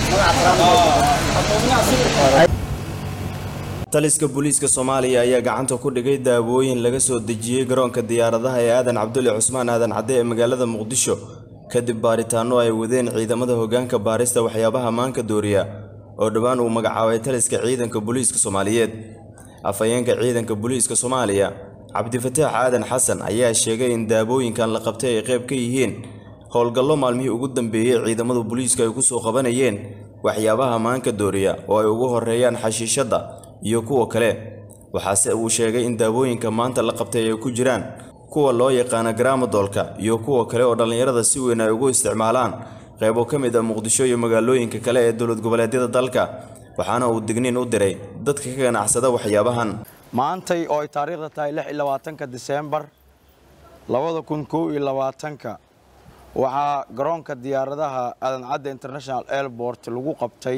taliska booliiska soomaaliya ayaa gacanta ku dhigay daawooyin laga soo dejiyey garoonka diyaaradaha ee aadan cabdulle cusmaan aadan cadde ee magaalada muqdisho kadib baaritaanno ay wadeen ciidamada hoggaanka baarista waxyaabaha maanka dooriya oo dhowaan uu magacaabay taliska ciidanka booliiska soomaaliyeed afhayeenka ciidanka booliiska soomaaliya cabdifataax aadan xasan ayaa sheegay in daawooyinkan la qabtay ay qayb ka yihiin howlgallo maalmihii ugu dambeeyey ciidamada booliiska ay ku soo qabanayeen waxyaabaha maanka dooriya oo ay ugu horreeyaan xashiishadda iyo kuwa kale waxaase uu sheegay in daawooyinka maanta la qabtay ay ku jiraan kuwa loo yaqaana garaamadoolka iyo kuwa kale oo dhallinyarada si weyn ay ugu isticmaalaan qaybo ka mid ah muqdisho iyo magaalooyinka kale ee dowlad goboleedyada dalka waxaana uu digniin u diray dadka ka ganacsada waxyaabahan maantay oo ay taariikhda tahay lix iyo labaatanka diseembar labada kun kow iyo labaatanka waxaa garoonka diyaaradaha aadan cadde international airport lagu qabtay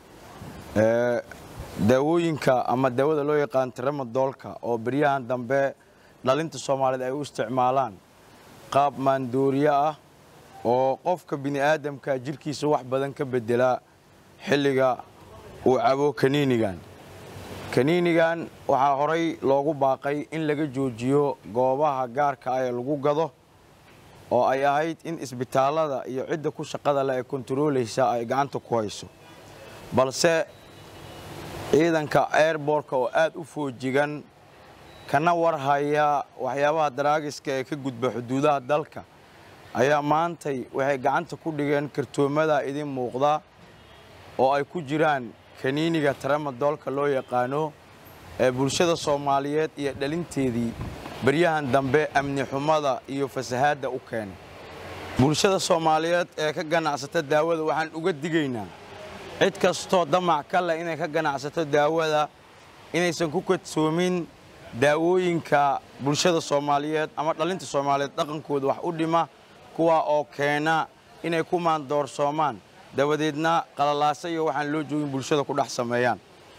daawooyinka ama daawada loo yaqaan tramadoolka oo beryahan dambe dhalinta soomaaliyeed ay u isticmaalaan qaab maandooriye ah oo qofka bini aadamka jirhkiisa wax badan ka bedela xilliga uu cabo kaniinigan kaniinigan waxaa horay loogu baaqay in laga joojiyo goobaha gaarka ah ee lagu gado oo ay ahayd in isbitaallada iyo cidda ku shaqada leh ee kontaroolaysa ay gacanta ku hayso balse ciidanka airbortka oo aad u foojigan kana warhaya waxyaabaha daraagiska ee ka gudba xuduudaha dalka ayaa maantay waxay gacanta ku dhigeen kartoomada idin muuqda oo ay ku jiraan kaniiniga tramadoolka loo yaqaano ee bulshada soomaaliyeed iyo dhalinteedii baryahan dambe amni xumada iyo fasahaadda u keenay bulshada soomaaliyeed ee ka ganacsata daawada waxaan uga digaynaa cid kastoo damac ka leh inay ka ganacsato daawada inaysan ku kadsoomin daawooyinka bulshada soomaaliyeed ama dhalinta soomaaliyeed dhaqankooda wax u dhima kuwa oo keena inay ku maandoorsoomaan dabadeedna qalalaasa iyo waxaan loo joogin bulshada ku dhex sameeyaan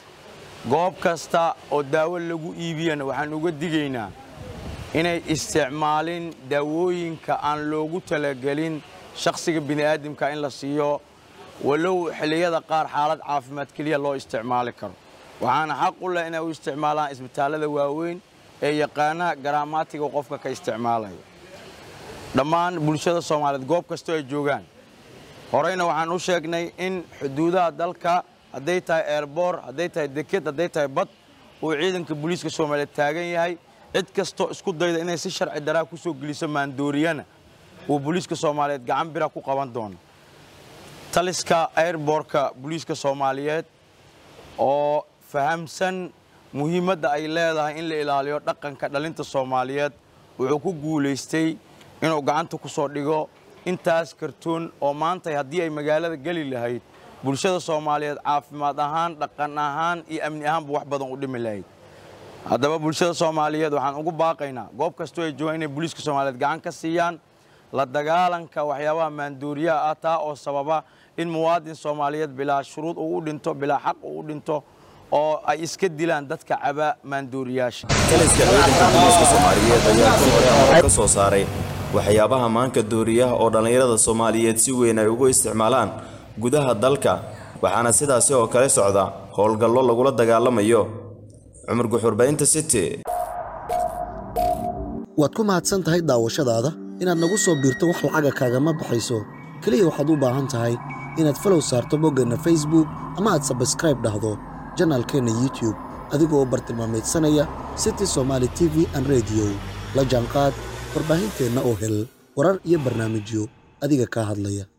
goob kasta oo daawo lagu iibiyana waxaan uga digaynaa inay isticmaalin daawooyinka aan loogu talagelin shakhsiga bini'aadamka in la siiyo walow xilliyada qaar xaalad caafimaad keliya loo isticmaali karo waxaana xaq u leh inay u isticmaalaan isbitaallada waaweyn ee yaqaana garaamaatiga qofka ka isticmaalaya dhammaan bulshada soomaaliyeed goob kastoo ay joogaan horeyna waxaan u sheegnay in xuduudaha dalka hadday tahay eerboor hadday tahay deked hadday tahay bad uu ciidanka booliiska soomaaliyeed taagan yahay cid kastoo isku dayda inay si sharci daraa ku soo geliso maandooriyana uu booliiska soomaaliyeed gacan bira ku qaban doono taliska airbortka booliiska soomaaliyeed oo fahamsan muhiimadda ay leedahay in la ilaaliyo dhaqanka dhalinta soomaaliyeed wuxuu ku guulaystay inuu gacanta ku soo dhigo intaas kartoon oo maantay haddii ay magaalada geli lahayd bulshada soomaaliyeed caafimaad ahaan dhaqan ahaan iyo amni ahaanba wax badan u dhimi lahayd haddaba bulshada soomaaliyeed waxaan ugu baaqaynaa goob kastoo ay joogaan inay booliiska soomaaliyeed gacan ka siiyaan la dagaalanka waxyaabaha maandooriyaha ah taa oo sababa in muwaadin soomaaliyeed bilaa shuruud uu u dhinto bilaa xaq uu u dhinto oo ay iska dilaan dadka caba maandooriyaasha taliska ciidanka booliiska soomaaliyeed ayaa ka hore amar ka soo saaray waxyaabaha maanka dooriyaha oo dhallinyarada soomaaliyeed si weyn ay ugu isticmaalaan gudaha dalka waxaana sidaasi oo kale socda howlgallo lagula dagaalamayo cumar guxurbaynta city waad ku mahadsan tahay daawashadaada inaad nagu soo biirto wax lacaga kaagama baxayso keliya waxaad u baahan tahay inaad falow saarto boggeenna facebook ama aad sabskraib dhahdo janaalkeenna youtube adigoo bartilmaamaydsanaya city somaali t v an rediyo la jaanqaad warbaahinteenna oo hel warar iyo barnaamijyo adiga kaa hadlaya